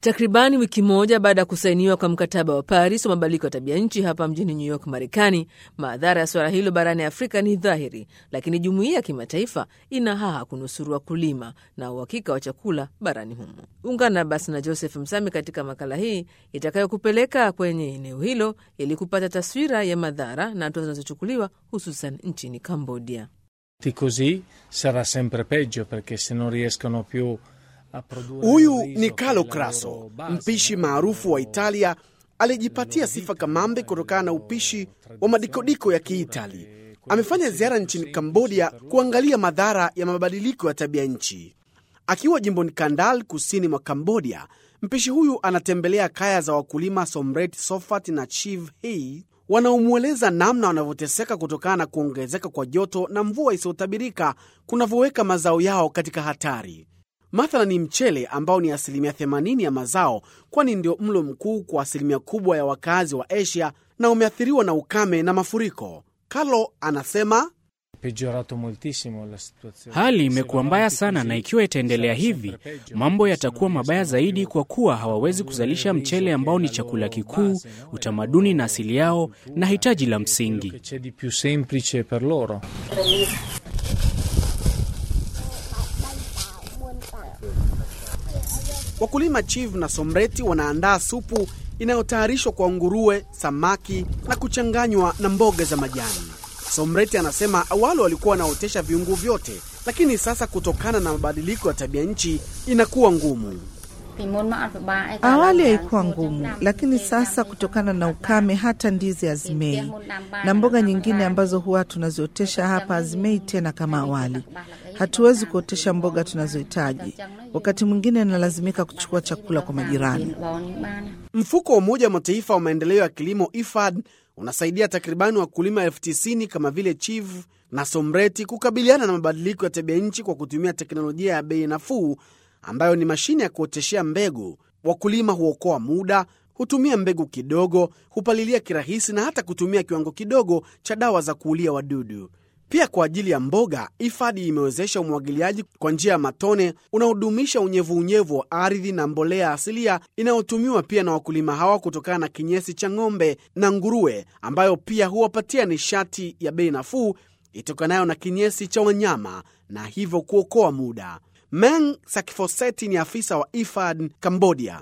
Takribani wiki moja baada ya kusainiwa kwa mkataba wa Paris wa mabadiliko ya tabia nchi hapa mjini New York, Marekani, madhara ya suala hilo barani Afrika ni dhahiri, lakini jumuiya ya kimataifa ina haha kunusuru wakulima na uhakika wa chakula barani humo. Ungana basi na Joseph Msami katika makala hii itakayokupeleka kwenye eneo hilo ili kupata taswira ya madhara na hatua zinazochukuliwa hususan nchini Cambodia. Così sarà sempre peggio perché se non riescono più Huyu ni Carlo Crasso, mpishi maarufu wa Italia aliyejipatia sifa kamambe kutokana na upishi wa madikodiko ya Kiitali. Amefanya ziara nchini Kambodia kuangalia madhara ya mabadiliko ya tabia nchi. Akiwa jimboni Kandal, kusini mwa Kambodia, mpishi huyu anatembelea kaya za wakulima Somret Sofat na Chiv Hei wanaomweleza namna wanavyoteseka kutokana na kuongezeka kwa joto na mvua isiyotabirika kunavyoweka mazao yao katika hatari. Mathala ni mchele ambao ni asilimia 80 ya mazao, kwani ndio mlo mkuu kwa asilimia kubwa ya wakazi wa Asia na umeathiriwa na ukame na mafuriko. Carlo anasema hali imekuwa mbaya sana, na ikiwa itaendelea hivi, mambo yatakuwa mabaya zaidi, kwa kuwa hawawezi kuzalisha mchele ambao ni chakula kikuu, utamaduni na asili yao na hitaji la msingi. Wakulima Chiv na Somreti wanaandaa supu inayotayarishwa kwa nguruwe, samaki na kuchanganywa na mboga za majani. Somreti anasema awali walikuwa wanaotesha viungo vyote, lakini sasa kutokana na mabadiliko ya tabia nchi inakuwa ngumu. Awali haikuwa ngumu, lakini sasa kutokana na ukame hata ndizi hazimei, na mboga nyingine ambazo huwa tunaziotesha hapa hazimei tena kama awali. Hatuwezi kuotesha mboga tunazohitaji, wakati mwingine inalazimika kuchukua chakula kwa majirani. Mfuko wa Umoja wa Mataifa wa maendeleo ya kilimo IFAD unasaidia takribani wakulima elfu tisini kama vile Chiv na Somreti kukabiliana na mabadiliko ya tabia nchi kwa kutumia teknolojia ya bei nafuu ambayo ni mashine ya kuoteshea mbegu. Wakulima huokoa muda, hutumia mbegu kidogo, hupalilia kirahisi na hata kutumia kiwango kidogo cha dawa za kuulia wadudu. Pia kwa ajili ya mboga, IFADI imewezesha umwagiliaji kwa njia ya matone unaodumisha unyevuunyevu wa ardhi na mbolea asilia inayotumiwa pia na wakulima hawa kutokana na kinyesi cha ng'ombe na nguruwe, ambayo pia huwapatia nishati ya bei nafuu itokanayo na kinyesi cha wanyama na hivyo kuokoa muda. Meng Sakifoseti ni afisa wa IFAD Cambodia.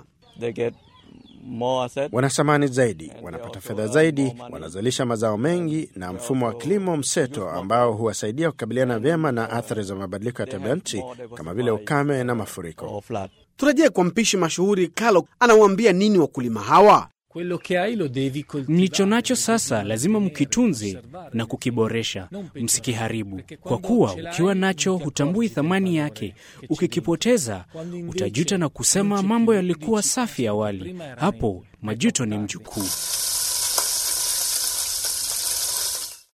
Wana thamani zaidi, wanapata fedha zaidi, wanazalisha mazao mengi na mfumo wa kilimo mseto ambao huwasaidia kukabiliana vyema na athari za mabadiliko ya tabia nchi kama vile ukame na mafuriko. Turejee kwa mpishi mashuhuri Carlo, anawaambia nini wakulima hawa? Mlicho nacho sasa lazima mkitunze na kukiboresha, msikiharibu, kwa kuwa ukiwa nacho hutambui thamani yake. Ukikipoteza utajuta na kusema mambo yalikuwa safi awali. Hapo majuto ni mjukuu.